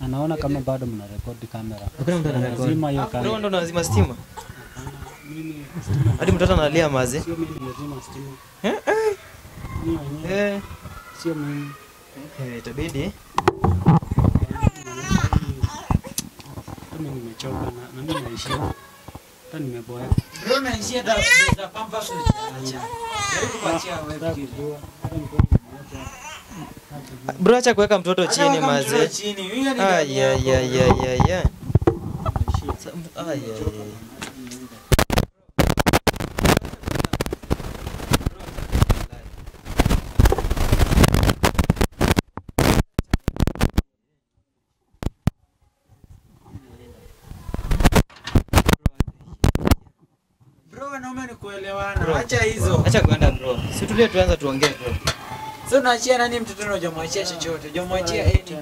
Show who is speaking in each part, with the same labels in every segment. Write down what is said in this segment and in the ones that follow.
Speaker 1: anaona kama bado mna rekodi kamera.
Speaker 2: Hakuna mtu anarekodi.
Speaker 1: Lazima hiyo
Speaker 2: Bro,
Speaker 1: kamera.
Speaker 2: ndo unazima stima.
Speaker 1: Mimi
Speaker 2: Hadi mtoto analia maze.
Speaker 1: sio mimi nimezima stima.
Speaker 2: Eh, eh.
Speaker 1: Mimi mwenyewe
Speaker 2: Eh,
Speaker 1: sio mimi.
Speaker 2: eh, itabidi.
Speaker 1: Kama nimechoka na, na mimi naishia. Hata nimeboeka.
Speaker 3: Bro, naishia da da pampa kuacha. Jaribu kuachia wewe.
Speaker 1: Nataka
Speaker 3: fikiri.
Speaker 1: kujua. Hata nilikuwa nimeacha. Hata
Speaker 2: Bro, acha kuweka mtoto
Speaker 3: Hata
Speaker 2: chini
Speaker 3: weka mtoto
Speaker 2: maze.
Speaker 3: chini. Huyo ni
Speaker 2: Ay,
Speaker 3: dada
Speaker 2: ay,
Speaker 3: yako.
Speaker 2: ay, ay, ay, ay.
Speaker 1: naishia.
Speaker 2: Sa- Ay, ay, ay.
Speaker 3: Bro, wanaume ni kuelewana.
Speaker 2: Bro.
Speaker 3: Acha hizo.
Speaker 2: Acha kuenda bro. Si tulie tuanze tuongee bro.
Speaker 3: So unaachia nani mtoto na hujamwachia chochote? Hujamwachia eni.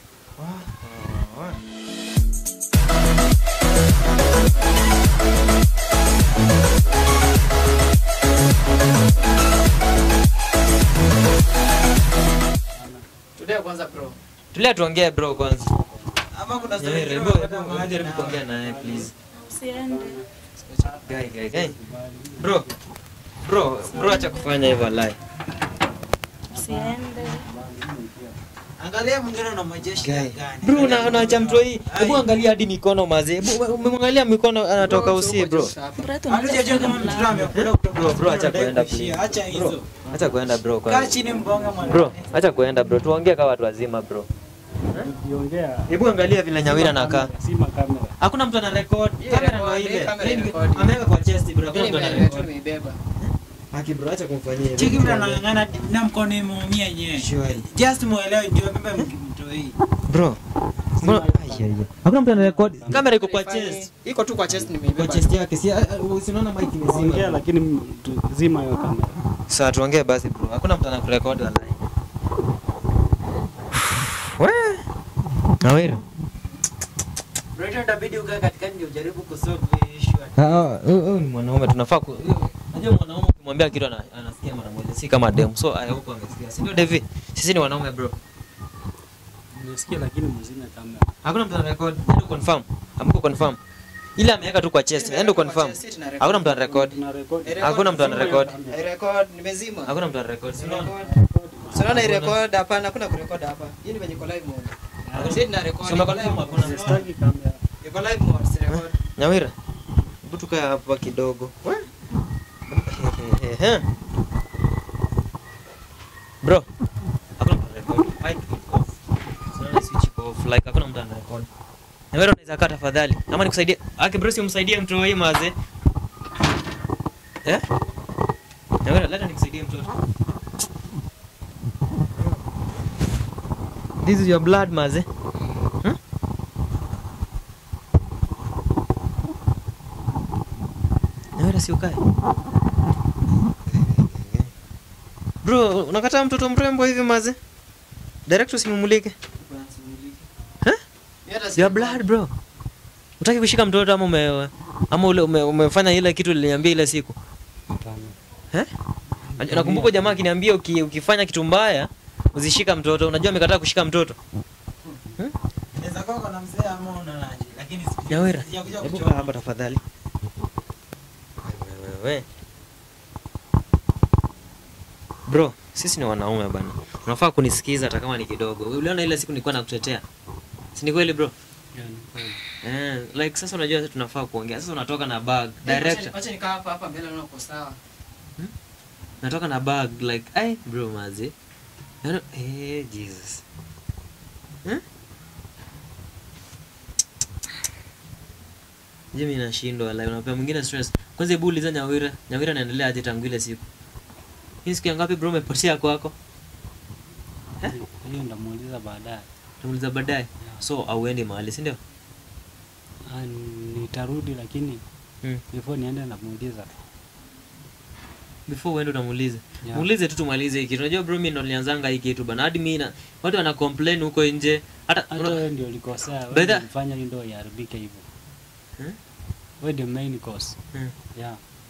Speaker 3: Tulia kwanza bro.
Speaker 2: Tulia tuongee bro kwanza.
Speaker 3: Ama kuna story
Speaker 2: Nyeri,
Speaker 3: nyingine
Speaker 2: hebu
Speaker 3: unataka
Speaker 2: hebu
Speaker 3: mahali
Speaker 2: jaribu
Speaker 3: na-
Speaker 2: kuongea naye please.
Speaker 4: Usiende.
Speaker 2: Guy, guy, guy. Bro. Bro, bro acha kufanya hivyo lai.
Speaker 4: Usiende.
Speaker 3: Angalia mwingine unamwachia shida
Speaker 2: Guy.
Speaker 3: gani?
Speaker 2: Bro, una
Speaker 3: Angalia
Speaker 2: unaacha
Speaker 3: mwingine.
Speaker 2: mtu hii. Hebu angalia hadi mikono maze. Hebu umemwangalia mikono anatoka usi bro.
Speaker 4: Mreto
Speaker 3: Hatujajua kama mtoto amekula kutoka
Speaker 2: Bro, bro, acha
Speaker 3: hospitali,
Speaker 2: kuenda,
Speaker 3: kuishia.
Speaker 2: please.
Speaker 3: Acha
Speaker 2: Bro.
Speaker 3: hizo.
Speaker 2: Acha kuenda bro
Speaker 3: Kaa
Speaker 2: kwanza.
Speaker 3: chini mbonga mwana.
Speaker 2: Bro, acha kuenda bro. Tuongee kama watu wazima bro.
Speaker 1: Ukiongea
Speaker 2: Hebu angalia vile Nyawira anakaa.
Speaker 1: Sima kamera.
Speaker 2: Hakuna mtu ana record. Kamera ndio ile.
Speaker 5: kamera record.
Speaker 2: Ameweka kwa chest bro. Hakuna mtu ana record.
Speaker 5: Nimeibeba.
Speaker 2: Haki bro, acha kumfanyia hivyo.
Speaker 3: Cheki vile anang'ang'ana na mkono imeumia yenyewe.
Speaker 2: Surely.
Speaker 3: Just muelewe ndio beba mtoto hii.
Speaker 2: Bro. Mbona Ai, ai, ai. Hakuna mtu ana record. Kamera iko kwa
Speaker 5: Nifanye-
Speaker 2: chest.
Speaker 5: Iko tu kwa chest
Speaker 2: Kwa
Speaker 5: nimeibeba.
Speaker 2: chest yake. Si usiona mic
Speaker 1: Ongea
Speaker 2: imezima.
Speaker 1: lakini m- tu- zima hiyo kamera.
Speaker 2: Sasa tuongee basi bro. Hakuna mtu anakurekodi wallahi. We. Nawira.
Speaker 3: Bro, itabidi ukae katikati ndio ujaribu kusolve hii issue.
Speaker 2: Ah, huyu ni mwanaume tunafaa ku Unajua mwanaume ukimwambia kitu ana- anasikia mara moja, si kama dem. So I hope amesikia. Si ndio Devi? Sisi ni wanaume bro.
Speaker 1: Nimesikia lakini mzime kamera.
Speaker 2: Hakuna mtu anarecord. Enda confirm. Amko confirm. Ile ameweka tu kwa chest. Enda confirm. Hakuna mtu anarecord.
Speaker 1: Tuna record.
Speaker 2: Hakuna mtu anarecord.
Speaker 5: I record nimezima.
Speaker 2: Hakuna mtu anarecord. Si unaona?
Speaker 5: So naona i record hapana, hakuna kurecord hapa. Hii ni venye iko live mode. Sisi tuna record.
Speaker 2: So umeconfirm hakuna.
Speaker 1: Sitaki kamera.
Speaker 5: Iko live mode, si record.
Speaker 2: Nyawira. Hebu tukae hapa kidogo. We. Bro. Hakuna mtu anarecord. Mic iko off. So unaona switch iko off. Like hakuna mtu anarecord. Nyawira unaweza kaa tafadhali. Ama nikusaidie. Aki bro si umsaidie mtu huyu maze. Eh? Nyawira leta nikusaidie mtoto. This is your blood maze. Hmm? Nyawira si ukae. Bro, unakataa mtoto mrembo hivi maze? Direct usimumulike.
Speaker 5: Hata si
Speaker 2: Your blood bro. Utaki kushika mtoto ama ume ama ule ume, umefanya ile kitu niliambia ile siku.
Speaker 1: Hapana.
Speaker 2: Eh? Nakumbuka jamaa akiniambia uki, ukifanya kitu mbaya uzishika mtoto. Unajua amekataa kushika mtoto.
Speaker 3: Inaweza kuwa kuna mzee ama unaonaje? Lakini siku-
Speaker 2: Nyawira,
Speaker 3: sijakuja
Speaker 2: hebu
Speaker 3: kuchoma.
Speaker 2: kaa hapa tafadhali. Wewe, wewe. Bro, sisi ni wanaume bana. Unafaa kunisikiza hata kama ni kidogo. Uliona ile siku nilikuwa nakutetea. Si ni kweli bro?
Speaker 1: Yani, kweli.
Speaker 2: Eh, like sasa unajua sasa tunafaa kuongea. Sasa unatoka na bag. Director.
Speaker 5: Acha nikaa hapa hapa mbele naona uko sawa.
Speaker 2: natoka na bag like ai bro mazi Yaani, eh jesus Eh? je mimi nashindwa like unapea mwingine stress kwanza hebu uliza nyawira nyawira anaendelea aje tangu ile siku hii siku ya ngapi bro umepotea kwako
Speaker 1: Hiyo ndamuuliza baadaye.
Speaker 2: tumuliza baadaye so auendi mahali si ndio
Speaker 1: Ah, nitarudi lakini
Speaker 2: Mm.
Speaker 1: before niende namuuliza.
Speaker 2: before uende utamuulize
Speaker 1: Yeah.
Speaker 2: muulize tu tumalize hii kitu unajua bro mimi ndo nilianzanga hii kitu bana hadi mimi na watu wana complain huko nje hata
Speaker 1: Hata wewe ndio ulikosea.
Speaker 2: By
Speaker 1: Wewe
Speaker 2: the-
Speaker 1: ndio ulifanya hiyo ndio iharibike hivyo.
Speaker 2: Hmm?
Speaker 1: Wewe ndio main cause.
Speaker 2: Hmm.
Speaker 1: Yeah.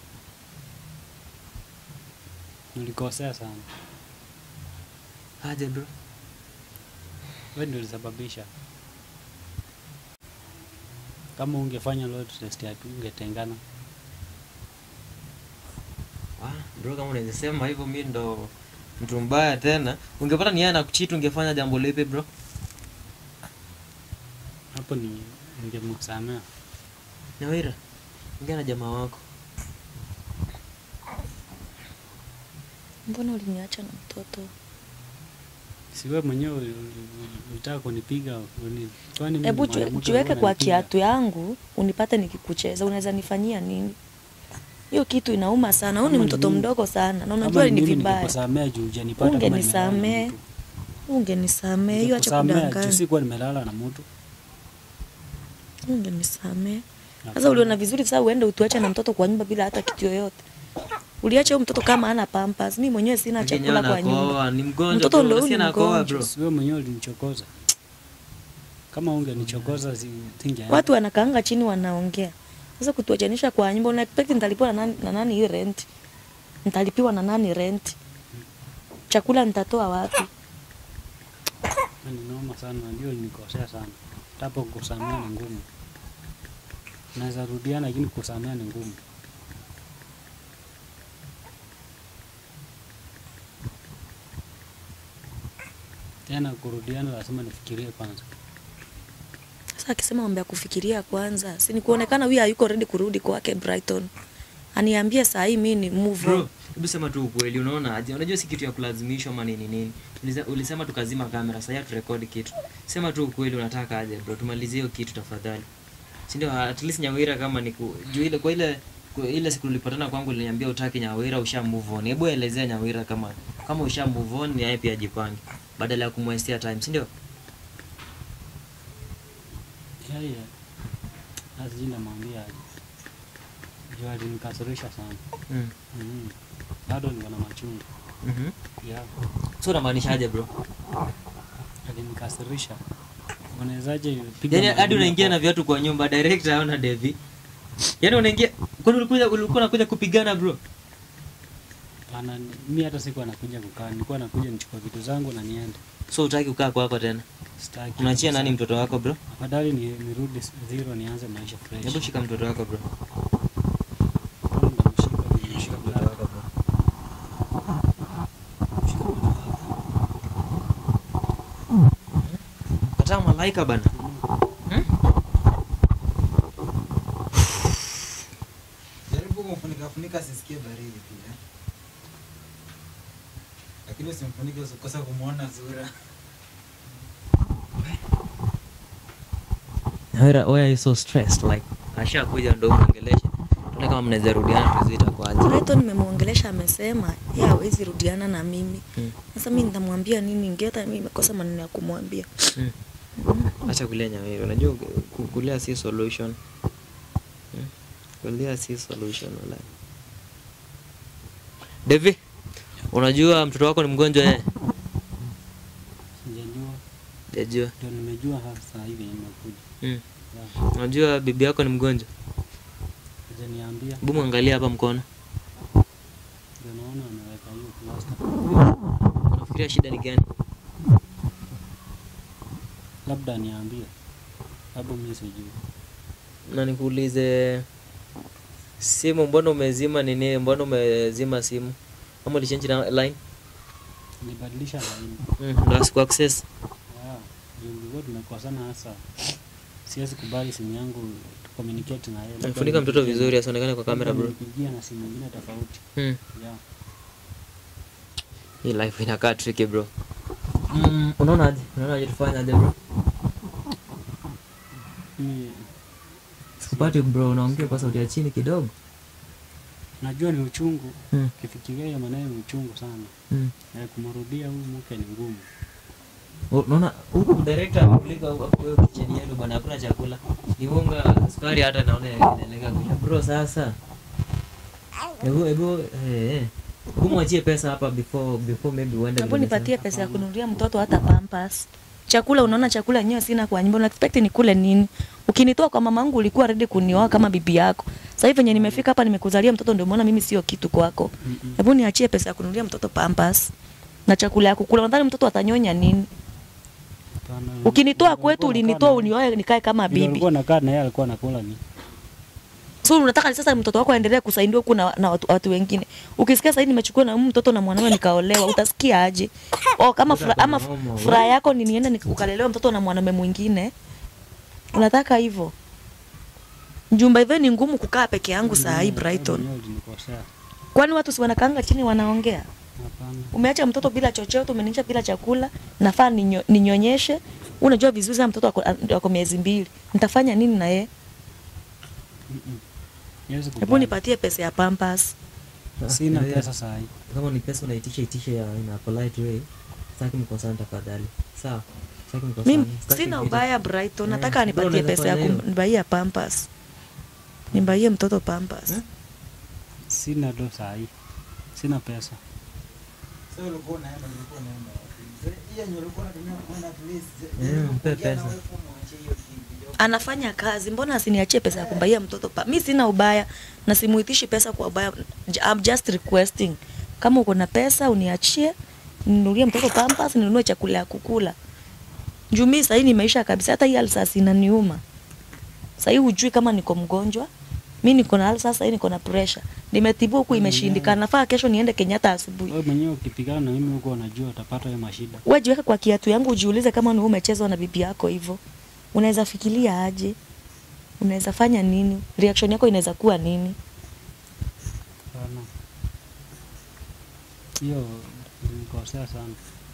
Speaker 1: Ulikosea sana.
Speaker 2: aje bro
Speaker 1: Wewe ndio ulisababisha. kama ungefanya load test ya ungetengana
Speaker 2: Ah, bro kama unaweza sema hivyo mi ndo mtu mbaya tena. Ungepata ni yeye anakucheat ungefanya jambo lipi bro?
Speaker 1: hapo ni ningemsamea
Speaker 2: Nyawira. Ongea na jamaa wako.
Speaker 4: mbona uliniacha na mtoto
Speaker 1: siwe mwenyewe uli- uli- ulitaka kunipiga uni- kwani mimi
Speaker 4: hebu
Speaker 1: ni
Speaker 4: jue-
Speaker 1: mwanamke
Speaker 4: jiweke
Speaker 1: mbona
Speaker 4: kwa
Speaker 1: unanipiga?
Speaker 4: kiatu yangu unipate nikikucheza unaweza nifanyia nini hiyo kitu inauma sana huu ni
Speaker 1: Kama ni
Speaker 4: mtoto
Speaker 1: mimi-
Speaker 4: mdogo sana na
Speaker 1: Kama
Speaker 4: unajua ni
Speaker 1: mimi
Speaker 4: vibaya
Speaker 1: ningekusamea juu hujanipata kama nimelala na
Speaker 4: ungenisamee
Speaker 1: mtu.
Speaker 4: ungenisamee hiyo acha
Speaker 1: Ningekusamea juu
Speaker 4: kudanganya
Speaker 1: sikuwa nimelala na mtu
Speaker 4: ungenisamee sasa
Speaker 1: Hapana.
Speaker 4: uliona vizuri sasa uende utuache na mtoto kwa nyumba bila hata kitu yoyote uliacha huyo mtoto kama ana pampas mi mwenyewe sina
Speaker 2: Lakini
Speaker 4: chakula kwa
Speaker 2: anakohoa,
Speaker 4: nyumba
Speaker 2: Ni mgonjwa.
Speaker 4: Mtoto
Speaker 2: bro,
Speaker 4: ndo huyu
Speaker 2: unasikia
Speaker 4: ni
Speaker 2: anakohoa,
Speaker 4: mgonjwa.
Speaker 2: bro.
Speaker 1: siwe mwenyewe ulinichokoza kama ungenichokoza si tingeenda.
Speaker 4: watu wanakaanga chini wanaongea sasa kutuachanisha kwa nyumba una expect nitalipiwa na nani, na nani hii rent nitalipiwa na nani rent chakula nitatoa wapi
Speaker 1: Na ni noma sana ndio nikosea sana tapo kusamea ni ngumu naweza rudiana lakini kusamea ni ngumu tena kurudiana lazima nifikirie kwanza
Speaker 4: sasa akisema mambo ya kufikiria kwanza si ni kuonekana huyu hayuko ready kurudi kwake Brighton aniambie saa hii mi ni move on
Speaker 2: Bro, hebu sema tu ukweli, unaona aje? Unajua si kitu ya kulazimishwa ama nini nini. Ulise- Ulisema tukazima kamera, sasa turekodi kitu. Sema tu ukweli unataka aje bro, tumalizie hiyo kitu tafadhali. Si ndio at least Nyawira kama ni ku, juu ile kwa ile kwa ile siku ulipatana kwangu uliniambia utaki Nyawira usha move on. Hebu elezea Nyawira kama kama usha move on ni yeye pia ajipange badala ya kumwestia time, si ndio?
Speaker 1: yeye asijui namwambia aje juu alinikasirisha sana
Speaker 2: Mm.
Speaker 1: mm. bado niko na machungu
Speaker 2: Mhm.
Speaker 1: yeah.
Speaker 2: So unamaanisha aje bro?
Speaker 1: alinikasirisha unawezaje piga
Speaker 2: Yaani hadi
Speaker 1: maneno
Speaker 2: unaingia
Speaker 1: kwa-
Speaker 2: na viatu kwa nyumba direct haona Devi. Yaani unaingia kwani ulikuja ulikuwa unakuja kupigana bro?
Speaker 1: Ana, mi hata siku anakuja kukaa, nilikuwa nakuja nichukua vitu zangu na niende.
Speaker 2: So utaki kukaa kwako tena?
Speaker 1: Sitaki.
Speaker 2: Unaachia
Speaker 1: kabisa.
Speaker 2: nani mtoto wako bro?
Speaker 1: Afadhali ni nirudi s- zero nianze maisha fresh.
Speaker 2: Hebu shika mtoto wako bro.
Speaker 1: Mbona namshika vile
Speaker 2: Shika
Speaker 1: nimeshika
Speaker 2: mtoto
Speaker 1: black?
Speaker 2: wako bro.
Speaker 1: Shika mtoto wako.
Speaker 2: Kataa malaika bana. Hmm?
Speaker 3: Jaribu kumfunika funika asisikie baridi pia. Lakini usimfunike usikose kumuona sura.
Speaker 2: Hera, why are you so stressed? Like ashakuja ndo muongeleshe. Tuone kama mnaweza rudiana tuziita kwaje.
Speaker 4: Brighton nimemwongelesha amesema yeye hawezi rudiana na mimi
Speaker 2: Hmm.
Speaker 4: sasa mi nitamwambia nini ngeta mimi nimekosa maneno ya kumwambia
Speaker 2: Hmm. Acha kulea Nyawira. Unajua ku- kulea si solution. Hmm. Kulea si solution wala. Devi, unajua mtoto wako ni mgonjwa eh?
Speaker 1: Sijajua,
Speaker 2: Sijajua.
Speaker 1: ndio nimejua sasa hivi nimekuja.
Speaker 2: Hmm.
Speaker 1: Yeah.
Speaker 2: Unajua bibi yako ni mgonjwa?
Speaker 1: Hajaniambia,
Speaker 2: Hebu mwangalia hapa mkono.
Speaker 1: ndio naona ameweka hiyo plaster.
Speaker 2: Unafikiria shida ni gani?
Speaker 1: Labda niambie, labda mimi sijui.
Speaker 2: Na nikuulize simu, mbona umezima nini? Mbona umezima simu? Ama ulichange na line?
Speaker 1: Nibadilisha laini.
Speaker 2: Mm, ndo asiku access.
Speaker 1: Yeah. Juu nilikuwa tumekosana hasa. Siwezi kubali simu yangu tu communicate na yeye. Labda
Speaker 2: Mfunika mtoto
Speaker 1: nipigie-
Speaker 2: vizuri asionekane kwa kamera bro.
Speaker 1: Nipigie na simu nyingine tofauti.
Speaker 2: Mm.
Speaker 1: Yeah.
Speaker 2: Hii life inakaa tricky bro. Mm, unaona aje? Unaona aje tufanye aje bro?
Speaker 1: Mimi
Speaker 2: Sikupati bro, unaongea kwa sauti ya chini kidogo.
Speaker 1: najua ni uchungu.
Speaker 2: Mm.
Speaker 1: Ukifikiria hiyo maneno ni uchungu sana.
Speaker 2: Mm.
Speaker 1: Na kumrudia huyu mke ni ngumu.
Speaker 2: Unaona huku director amepeleka huko kwa kitchen yenu bwana, hakuna chakula. Ni unga, sukari hata naona inaelekea kuisha. Bro sasa. Hebu hebu eh eh. Hebu mwachie pesa hapa before before maybe uende.
Speaker 4: Hapo
Speaker 2: vile
Speaker 4: nipatie pesa ya kununulia mtoto hata pampers. Chakula unaona chakula yenyewe sina kwa nyumba, una expect nikule nini? Ukinitoa kwa mamangu ulikuwa ready kunioa kama bibi yako. Sasa hivi venye nimefika hapa nimekuzalia mtoto ndio umeona mimi sio kitu kwako.
Speaker 1: Mm-mm.
Speaker 4: Hebu niachie pesa ya kununulia mtoto pampers na chakula ya kukula. Nadhani mtoto atanyonya nini?
Speaker 1: Hapana.
Speaker 4: Ukinitoa
Speaker 1: Ulikuwa
Speaker 4: kwetu
Speaker 1: unakaa
Speaker 4: ulinitoa
Speaker 1: na-
Speaker 4: unioe nikae kama
Speaker 1: vile
Speaker 4: bibi.
Speaker 1: ulikuwa nakaa na yeye alikuwa anakula ni
Speaker 4: So unataka sasa mtoto wako aendelee kusaidiwa huku na, na watu, watu wengine. Ukisikia sasa nimechukua na huyu mtoto na mwanamume nikaolewa, utasikia aje? Oh, kama fura, ama fu- furaha yako ni niende nik- ukalelewa mtoto na mwanamume mwingine. Unataka hivyo? Jumba hivyo ni ngumu kukaa peke yangu saa hii Brighton.
Speaker 1: Mwenyewe ulinikosea.
Speaker 4: Kwani watu si wanakaanga chini wanaongea?
Speaker 1: Hapana.
Speaker 4: Umeacha mtoto bila chochote, umeniacha bila chakula, nafaa ninyo, ninyonyeshe. Unajua vizuri sana mtoto ako, ako miezi mbili. Nitafanya nini na yeye?
Speaker 1: Mm-mm. Siwezi
Speaker 4: Hebu
Speaker 1: kubali.
Speaker 4: nipatie pesa ya Pampers.
Speaker 1: Sina
Speaker 2: Wewe,
Speaker 1: pesa saa hii.
Speaker 2: kama ni pesa unaitisha itishe ya in a polite way sitaki mkosana tafadhali sawa sitaki mkosana
Speaker 4: Mimi
Speaker 2: Sitaki
Speaker 4: sina
Speaker 2: vita.
Speaker 4: ubaya Brighton,
Speaker 2: Eh,
Speaker 4: nataka
Speaker 2: bora
Speaker 4: anipatie
Speaker 2: unaweza
Speaker 4: pesa ya
Speaker 2: fanya hiyo.
Speaker 4: kumbaia Pampers. Nimbaie mtoto Pampers.
Speaker 2: Eh?
Speaker 1: Sina do saa hii. Sina pesa.
Speaker 3: So ulikuwa unaenda ulikuwa unaenda wapi? So, hiyo yenye ulikuwa unatumia kwenda at least,
Speaker 2: Eh,
Speaker 3: jaribu
Speaker 2: mpe
Speaker 3: kuongea na
Speaker 2: pesa.
Speaker 3: wewe kumwachia hiyo kitu.
Speaker 4: Anafanya kazi, mbona asiniachie pesa ya kumbaia mtoto pa? Mimi sina ubaya na simuitishi pesa kwa ubaya. J- I'm just requesting. Kama uko na pesa uniachie, ninunulie mtoto Pampers, ninunue chakula ya kukula. Juu mimi sasa nimeisha kabisa, hata hii alsas inaniuma. Sasa hii hujui kama niko mgonjwa. Mimi niko na alsas, sasa hii niko na pressure. Nimetibu huku imeshindikana. Nafaa kesho niende Kenyatta asubuhi.
Speaker 1: Wewe mwenyewe ukipigana na mimi huko unajua utapata hiyo mashida.
Speaker 4: Wewe jiweke kwa kiatu yangu ujiulize kama ni wewe umechezwa na bibi yako hivyo. Unaweza fikiria aje? Unaweza fanya nini? Reaction yako inaweza kuwa nini?
Speaker 1: Hapana. Hiyo nilikosea sana.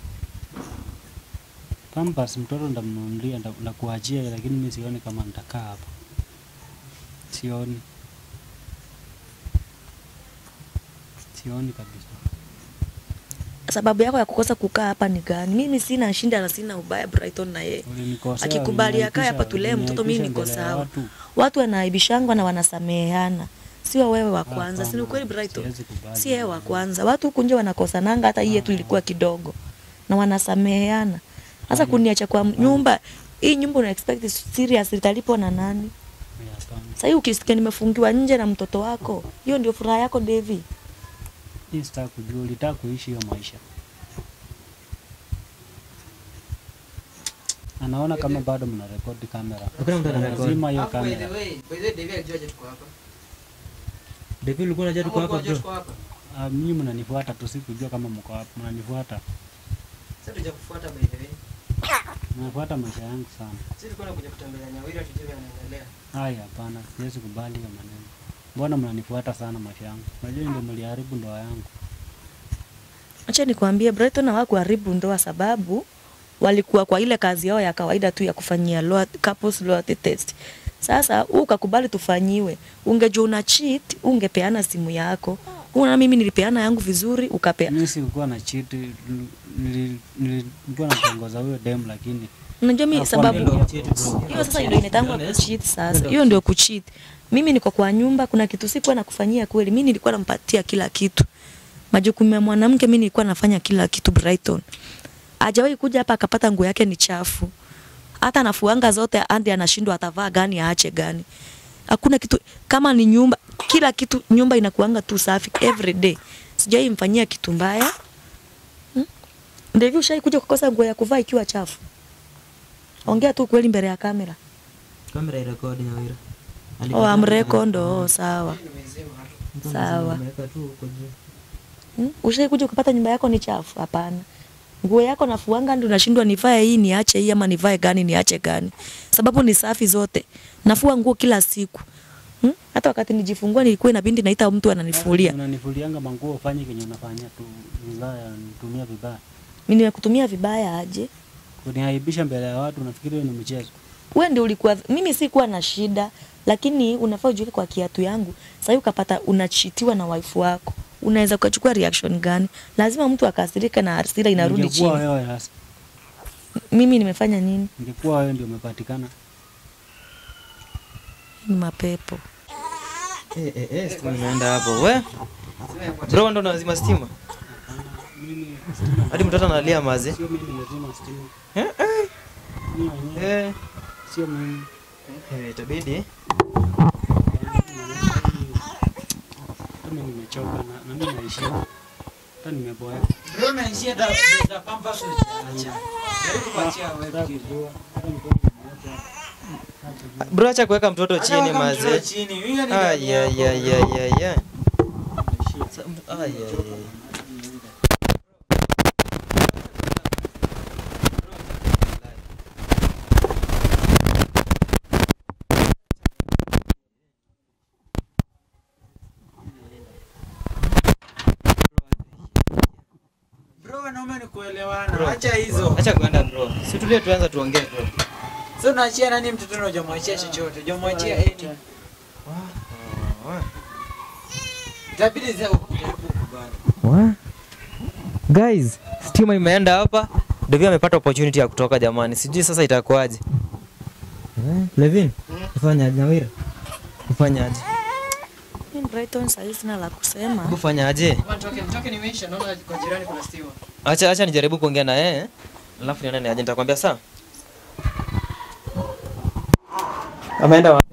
Speaker 1: Pampers mtoto ndamnunulia nda- ndakuachia, lakini mimi sioni kama nitakaa hapa. Sioni. Sioni kabisa.
Speaker 4: Sababu yako ya kukosa kukaa hapa ni gani? Mimi sina shinda na sina ubaya Brighton na yeye.
Speaker 1: Ulinikosea.
Speaker 4: Akikubali akae hapa
Speaker 1: uliniaibisha-
Speaker 4: tulee mtoto, mimi niko
Speaker 1: uliniaibisha mbele ya
Speaker 4: sawa.
Speaker 1: watu.
Speaker 4: Watu wanaaibishangwa na wanasameheana. Sio wewe wa kwanza, si ni
Speaker 1: Hapana,
Speaker 4: ukweli Brighton?
Speaker 1: siwezi kubali
Speaker 4: Si yeye wa
Speaker 1: hiyo.
Speaker 4: kwanza. Watu huku nje wanakosananga, hata hii yetu ilikuwa kidogo. Na wanasameheana. Sasa kuniacha kwa nyumba, hii nyumba una expect serious italipwa na nani?
Speaker 1: Ya, hapana.
Speaker 4: Sasa hii ukisikia nimefungiwa nje na mtoto wako, hiyo ndio furaha yako Devi.
Speaker 1: Hii sitaki kujua, ulitaka kuishi hiyo maisha. Anaona kama bado mna rekodi kamera.
Speaker 2: Hakuna mtu anarekodi.
Speaker 1: Lazima hiyo
Speaker 5: Alafu, by the
Speaker 1: kamera.
Speaker 5: way, by the way, Devi alijuaje tuko hapa?
Speaker 2: David ulikuwa unajua tuko
Speaker 5: Ama
Speaker 2: hapa
Speaker 5: ulikuwa
Speaker 2: bro
Speaker 5: unajua tuko hapa?
Speaker 1: Ah, Mimi mnanifuata tu, sikujua kama mko hapa. Mnanifuata,
Speaker 5: Sasa tujakufuata by the way.
Speaker 1: mnafuata maisha yangu sana.
Speaker 5: Sisi tulikuwa tunakuja kutembelea Nyawira tujue vile anaendelea.
Speaker 1: Haya, hapana, siwezi kubali hiyo maneno. Mbona mnanifuata sana maisha yangu? Unajua ndio mliharibu ndoa yangu.
Speaker 4: Acha nikwambie Brighton hawakuharibu ndoa sababu walikuwa kwa ile kazi yao ya kawaida tu ya kufanyia loyalty, couples loyalty test. Sasa huu ukakubali tufanyiwe. Ungejua una cheat, ungepeana simu yako. Una mimi nilipeana yangu vizuri, ukapea.
Speaker 1: Mimi sikuwa na cheat, nili- nilikuwa natongoza huyo dem lakini
Speaker 4: Unajua mimi
Speaker 1: Hakuwa
Speaker 4: sababu
Speaker 1: ndio
Speaker 4: hiyo sasa ndio inatangwa kucheat sasa. Hiyo ndio kucheat. Mimi niko kwa nyumba, kuna kitu sikuwa nakufanyia kweli. Mimi nilikuwa nampatia kila kitu. Majukumu ya mwanamke mimi nilikuwa nafanya kila kitu Brighton. Hajawahi kuja hapa akapata nguo yake ni chafu. Hata anafuanga zote hadi anashindwa atavaa gani aache gani. Hakuna kitu kama ni nyumba, kila kitu nyumba inakuanga tu safi every day. Sijai mfanyia kitu mbaya. Hmm? Ndio ushai kuja kukosa nguo ya kuvaa ikiwa chafu. Ongea tu kweli mbele ya kamera.
Speaker 2: kamera irekodi Nyawira
Speaker 4: Oh, amrekondo, oh, sawa.
Speaker 5: Mimi nimezima tu.
Speaker 4: sawa.
Speaker 2: ameweka tu huko juu
Speaker 4: Hmm? Ushai kuja ukapata nyumba yako ni chafu? Hapana. Nguo yako nafuanga ndio unashindwa nivae hii niache hii ama nivae gani niache gani. Sababu ni safi zote. Nafua nguo kila siku. Hmm? Hata wakati nijifungua nilikuwa inabidi naita mtu ananifulia.
Speaker 1: Unanifulianga manguo ufanye kenye unafanyia tu vibaya, nitumia vibaya.
Speaker 4: Mimi nimekutumia vibaya aje?
Speaker 1: Kuniaibisha mbele ya watu, unafikiri hiyo ni mchezo?
Speaker 4: Wewe ndio ulikuwa mimi sikuwa na shida lakini unafaa ujiweke kwa kiatu yangu. Sasa ukapata unachitiwa na wife wako. Unaweza ukachukua reaction gani? Lazima mtu akasirika na hasira inarudi
Speaker 1: Ningekuwa
Speaker 4: chini.
Speaker 1: wewe sasa,
Speaker 4: Mimi nimefanya nini?
Speaker 1: ningekuwa wewe ndio umepatikana.
Speaker 4: Ni mapepo.
Speaker 2: eh eh eh stima imeenda hapo we bro ndo nazima stima hadi mtoto analia mazi
Speaker 1: Sio mimi nimezima stima.
Speaker 2: eh eh
Speaker 1: Mimi mwenyewe,
Speaker 2: eh
Speaker 1: sio mimi.
Speaker 2: Eh, itabidi
Speaker 1: Kama nimechoka na, na mimi naishia. hata nimeboeka.
Speaker 3: Bro, naishia da da pampers unaacha. Jaribu kuachia wewe
Speaker 1: Nataka
Speaker 3: kile.
Speaker 1: kujua hata mtoto mmoja.
Speaker 2: bro acha kuweka mtoto
Speaker 3: Hata
Speaker 2: chini
Speaker 3: weka mtoto
Speaker 2: maze
Speaker 3: chini. Huyo ni dada
Speaker 2: Ay,
Speaker 3: yako.
Speaker 2: ay, ay, ay, ay, ay. Sa- ay, ay, ay.
Speaker 3: Bro, wanaume ni kuelewana. Acha hizo.
Speaker 2: acha kuenda bro situlie tuanza tuongee bro
Speaker 3: Sasa unaachia nani mtoto na hujamwachia chochote? Hujamwachia eni. Itabidi sasa ukujaribu kukubali.
Speaker 2: guys stima imeenda hapa Devi amepata opportunity ya kutoka jamani sijui sasa itakuwaje eh, Levin ufanya aje Nawira ufanya aje
Speaker 4: Mimi Brighton sasa sina la kusema.
Speaker 2: ufanya aje
Speaker 5: Toke toke nimeisha naona kwa jirani kuna stima.
Speaker 2: acha acha nijaribu kuongea na yeye alafu nione ni aje nitakwambia saa ameenda wapi